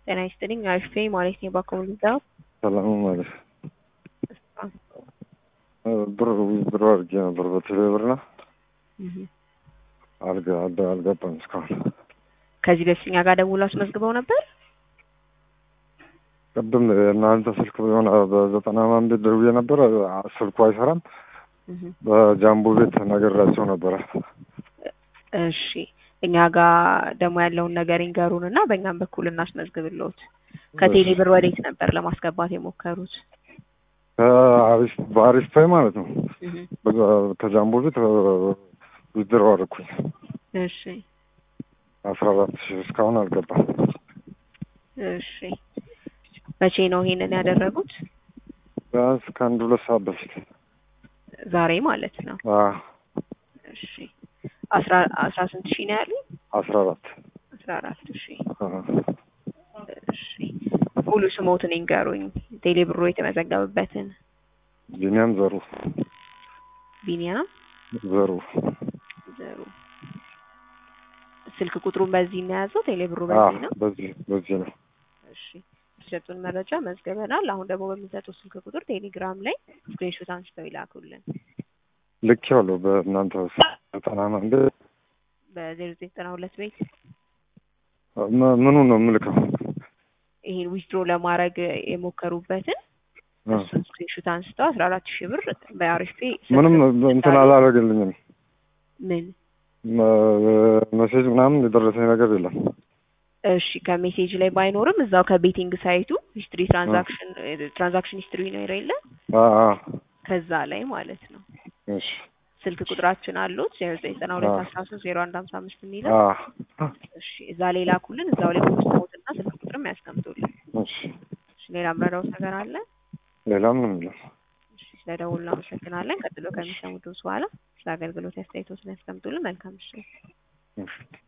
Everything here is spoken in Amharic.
ጤና ይስጥልኝ አሪፍ ማለት ነው በኮሚኒታው ሰላም ማለት ብር ብር አድርጌ ነበር በቴሌ ብርና አልገ አልገባም እስካሁን። ከዚህ በፊት እኛ ጋር ደውሎ አስመዝግበው ነበር። ቅድም እናንተ ስልክ የሆነ በዘጠና ማን ቤት ደውዬ ነበር፣ ስልኩ አይሰራም። በጃምቦ ቤት ነገራቸው ነበረ። እሺ እኛ ጋር ደግሞ ያለውን ነገር ይንገሩን እና በእኛም በኩል እናስመዝግብልዎት። ከቴሌ ብር ወዴት ነበር ለማስገባት የሞከሩት? ከአሪፍ በአሪፍ ፓይ ማለት ነው። ከጃምቦ ቤት ዊዝድሮ አደረኩኝ። እሺ አስራ አራት ሺህ እስካሁን አልገባም። እሺ መቼ ነው ይሄንን ያደረጉት? ቢያንስ ከአንድ ሁለት ሰዓት በፊት ዛሬ ማለት ነው። አዎ፣ እሺ አስራ አስራ ስንት ሺህ ነው ያሉኝ? አስራ አራት አስራ አራት ሺህ እሺ ሙሉ ስሞትን ይንገሩኝ፣ ቴሌ ብሮ የተመዘገበበትን። ቢኒያም ዘሩ ቢኒያም ዘሩ ዘሩ። ስልክ ቁጥሩን በዚህ ነው የያዘው? ቴሌ ብሩ አዎ፣ በዚህ ነው? በዚህ በዚህ ነው። እሺ የሰጡን መረጃ መዝገበናል። አሁን ደግሞ በሚሰጡት ስልክ ቁጥር ቴሌግራም ላይ ስክሪንሾት አንስተው ይላኩልን። ልክ ያለው በእናንተ ዘጠና ማን ቤት በዜሮ ዘጠኝ ዘጠና ሁለት ቤት ም- ምኑ ነው የምልከው? ይሄን ዊዝድሮ ለማድረግ የሞከሩበትን እሱን ስክሪንሾት አንስተው አስራ አራት ሺህ ብር በአሪፍ ምንም እንትን አላደረገልኝም። ምን መ- ሜሴጅ ምናምን የደረሰኝ ነገር የለም። እሺ ከሜሴጅ ላይ ባይኖርም እዛው ከቤቲንግ ሳይቱ ሂስትሪ ትራንዛክሽን ትራንዛክሽን ሂስትሪ ነው የለ አዎ፣ አዎ። ከዛ ላይ ማለት ነው። እሺ፣ ስልክ ቁጥራችን አሉት ዜሮ ዘጠኝ ዘጠና ሁለት አስራ ሶስት ዜሮ አንድ ሀምሳ አምስት የሚለው አዎ። እሺ እዛ ላይ ላኩልን። እዛው ላይ ሙሉ ስሞትና ስልክ ቁጥርም ያስቀምጡልን። እሺ፣ እሺ ሌላ ምረዳውት ነገር አለ? ሌላ ምንም የለም። እሺ ስለደውሉ እናመሰግናለን። ቀጥሎ ከሚሰሙት ድምፅ በኋላ ስለ አገልግሎት አስተያየቶትን ያስቀምጡልን። መልካም ምሽት። እሺ።